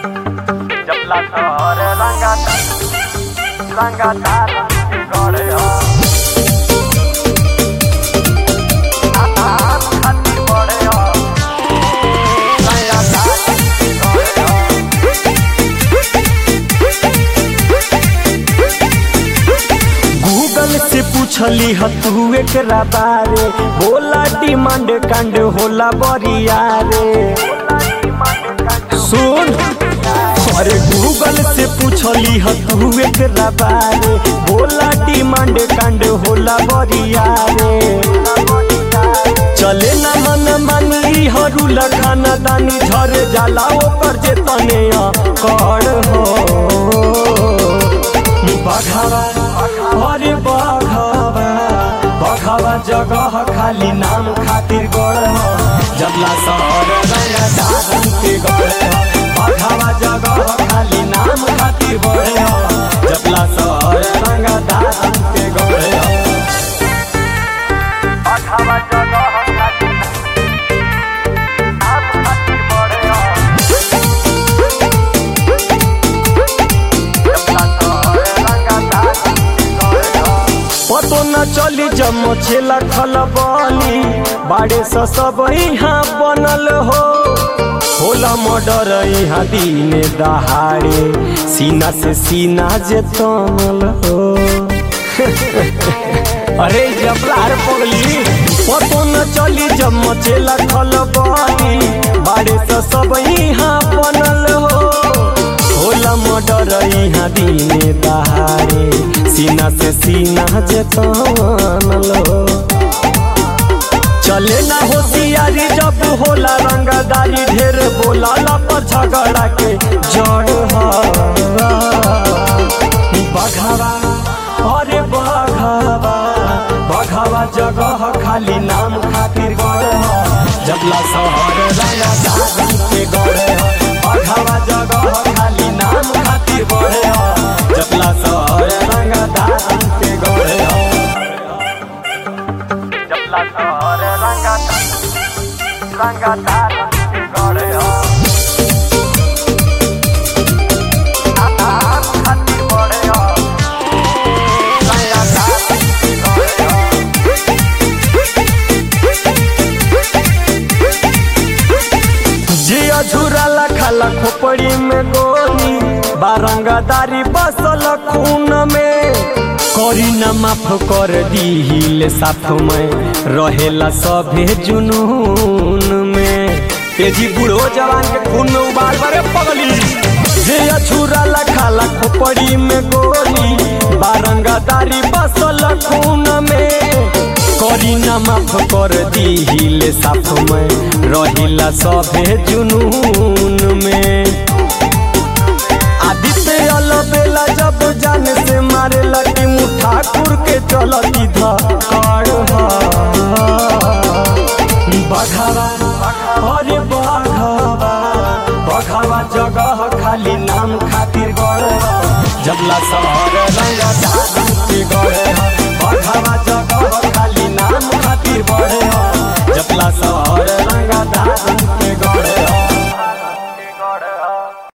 जपला सर रंगा रंगा तार गड़े हो खातिर बड़े हो रंगा तार गड़े हो गूगल से पूछली ह तू एकरा बारे बोला डिमांड कांड होला बरिया रे सुन अरे गूगल से पूछली ह तू एकरा बारे बोला डिमांड कांड होला बरिया रे चले न मन मानी हरू खाना दानी झर जाला ओकर जे तने कर हो बघावा अरे बघावा बघावा जगह खाली नाम खातिर गड़ जबला शहर रंगा दादन के गड़ बघावा जगह खाली नाम खातिर बढ़े जबला शहर रंगा दादन के गड़ अठावा जगह खातिर आप खातिर बड़े हो जपला सर रंगा तार गड़े हो पतो न चली जम छेला खलबली बाड़े स सब यहाँ बनल हो होला मर्डर यहाँ दिने दहाड़े सीना से सीना जे तनल हो अरे जबलार पगली पतो न चली जम छेला खलबली बाड़े स सब यहाँ बनल हो होला मर्डर यहाँ दिने दहाड़े सीना से सीना जे तनल हो चले ना होशियारी जब होला रंगदारी ढेर बोला पर झगड़ा के जड़ ह बघावा अरे बघावा बघावा जगह खाली नाम खातिर गड़ जबला शहर रंगदारी के गड़ बघावा जगह खाली नाम खातिर बढ़े जबला शहर रंगदारी के गड़ जपला सर रंगा रंगा तार गड़े हो आप खातिर बड़े हो रंगा तार गड़े हो जे अझुराला खाला खोपड़ी में गोली बारंगदारी बसल खून में करी न माफ कर दीहिल साथ में रहेला सभे जुनून में तेजी बूढ़ो जवान के खून में उबाल बरे पगली जे अछुराला खाला खोपड़ी में गोली बारंगदारी बसल खून में करी न माफ कर दीहिल साथ में रहिला सभे जुनून में आदित्य अलबेला जब जान से मारे लगी मुठाकुर के चलती धड़ बघावा अरे बघावा बघावा जगह खाली नाम खातिर गड़ जबला शहर रंगा के गड़ बघावा जगह खाली नाम खातिर बढ़े